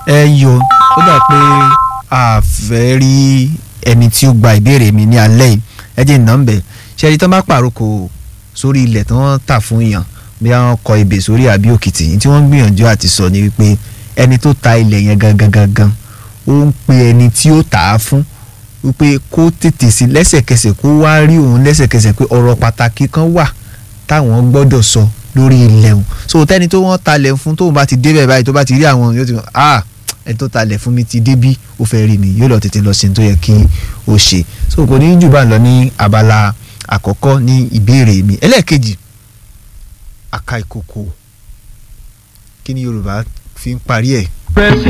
ẹ yọ ó dà pé a fẹ́ rí ẹni tí ó gba ìbéèrè mi ní alẹ́ yìí ẹ jẹ́ ìná ń bẹ̀ ṣe ẹni tó bá pàrokò sórí ilẹ̀ tí wọ́n tà fún èèyàn bí wọ́n kọ ebè sórí àbí òkìtì tí wọ́n ń gbìyànjú àti sọ ni wípé ẹni tó ta ilẹ̀ yẹn gangan gangan ó ń pe ẹni tí ó tà á fún wípé kó tètè sí lẹ́sẹ̀kẹsẹ̀ kó wá rí òun lẹ́sẹ̀kẹsẹ̀ pé ọ̀rọ̀ pàtàkì kan wà táwọn gbọ́dọ̀ sọ lórí ilẹ̀ òun so tẹ́ni tó wọ́n talẹ̀ fún tóun bá ti débẹ̀ báyìí tó bá ti rí àwọn yóò ti mọ̀ ah ẹni tó talẹ̀ fún mi ti débí ó fẹ́ rí mi yóò lọ tètè lọ sí ní tó yẹ kí ó ṣe so kò ní jù bá ń lọ ní abala àkọ́kọ́ ní ìbéèrè mi ẹlẹ́ẹ̀kejì àka ìkòkò kí ni Yorùbá fi ń parí ẹ̀. Pressing